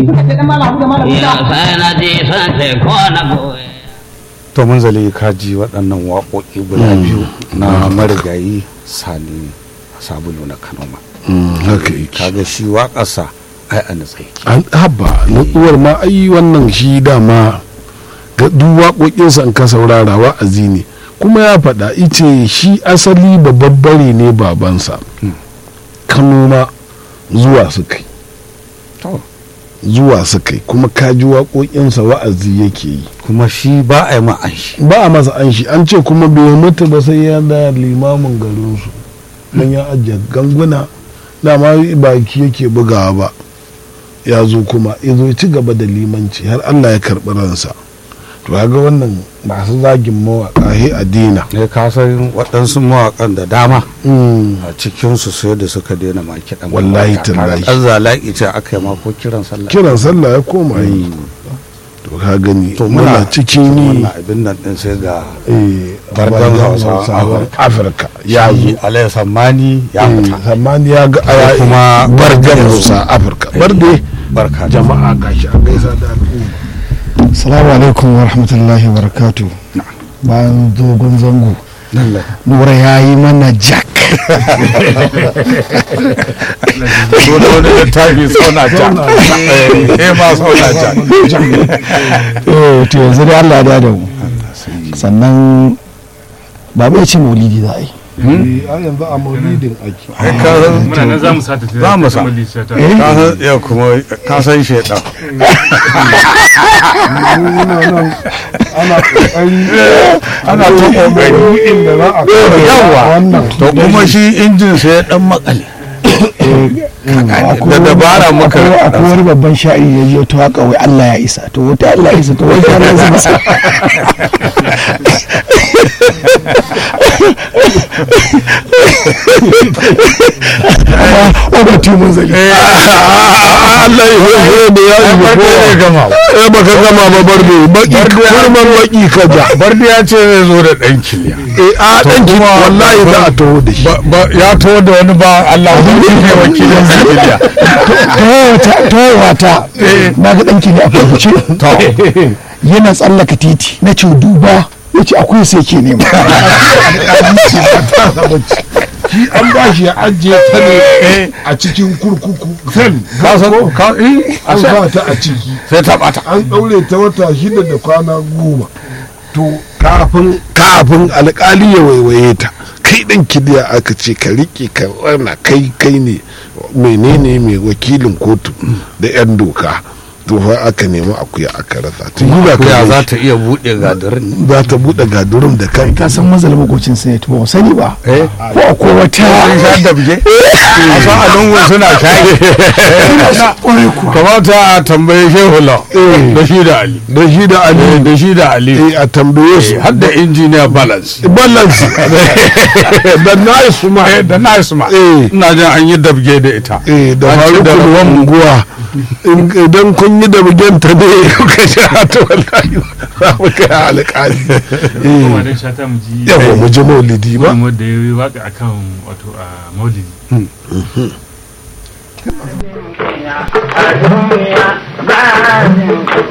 suka ce dan malam da malam ya Musa sai na ji sun ce ko na goye to mun zale ka ji waɗannan waƙoƙi guda biyu na marigayi sani sabulu na kanoma haka yake kaga shi waƙarsa ai a natsayi an haba nutsuwar ma ai wannan shi dama ga duk waƙoƙinsa in ka saurara wa'azi ne kuma ya faɗa ice shi asali babbare ne babansa kano ma zuwa su kai To. zuwa su kai kuma kaji waƙoƙinsa wa'azi yake yi kuma shi ba a yi ma an shi ba a masa an shi an ce kuma bai mutu ba sai ya da limamin garinsu don ya ajiye ganguna dama baki yake bugawa ba ya zo kuma ya zo ya ci gaba da limanci har allah ya karɓi ransa to ga wannan masu zagin mawaƙa he a dina ne ka san waɗansu mawaƙan da dama Mm. a cikinsu sai da suka daina ma kiɗan Wallahi mawaƙa. tallahi. ɗan zalaƙi ce aka yi ma ko kiran sallah kiran sallah ya koma yi to ka gani to muna muna cikin ni wannan abin nan ɗin sai ga eh, Bardan bardan Hausawa Hausawan afirka ya ya yi zo alayhi sammani ya fita zamani ya ga Sai aya kuma bardan hausa afirka barde barka da jama'a gashi a gaisa da al'umma Salamu alaikum wa rahmatullahi wa barakatu. Bayan dogon zango, lallai Nura ya yi mana jack. ko da wani littafi sauna ja eh ma sauna ja Eh, to yanzu dai Allah ya da mu. Sannan babu ya ce maulidi za a yi. Eh, a yanzu a maulidin ake ai ka san muna nan za mu sata ta Za mu sa. ta ka san ya kuma ka san shaidan muna nan ana kokari ana ta kokari inda za a kawo yawa wannan to kuma shi injin sai ya dan makale da dabara muka Akwai akwai wani babban sha'iri ya je to haka wai Allah ya isa. To wata Allah ya isa to wata Allah ya isa. Amma wani timun zali. Allah ya hoye da ya yi barde ya gama eh baka gama ba barde baki kurman baki ka ja barde ya ce zai zo da dan kiliya eh a dan ki wallahi za a taho da shi Ba- ba- ya to da wani ba Allah wani ne wakilin kiliya ta wata na ga ɗanki ne a farfuce yana tsallaka titi na ce duba ya ce akwai sai ke nema shi an ba shi ya ajiye ta ne a cikin kurkuku sel ka san ka eh an sa ta a ciki sai ta bata an ɗaure ta wata shida da kwana goma to kafin kafin alkali ya waiwaye ta kai ɗan kidiya aka ce ka riƙe ka wana kai kai ne menene mai wakilin kotu da 'yan doka to fa aka nemi akuya aka rasa tun yi ba ya kai za ta iya buɗe gadarin za ta buɗe gadurum da kai ka san mazal makocin sai to ba sani ba eh ko akwai wata sun sha da bige a san a lungun suna shayi kamata a tambaye shehu la da shi da ali da shi da ali da shi da ali eh, a tambaye su har da injiniya balance balance da nice ma eh da nice ma Eh. ina jin an yi dabge da ita eh da An ci da farukul rabon unguwa In- idan kun yi da bugenta ne kuka sha ta wallahi za mu kai alƙali kuma dan shata mu ji yawa mu ji maulidi ba wanda ya yi waka akan wato a maulidi a duniya ba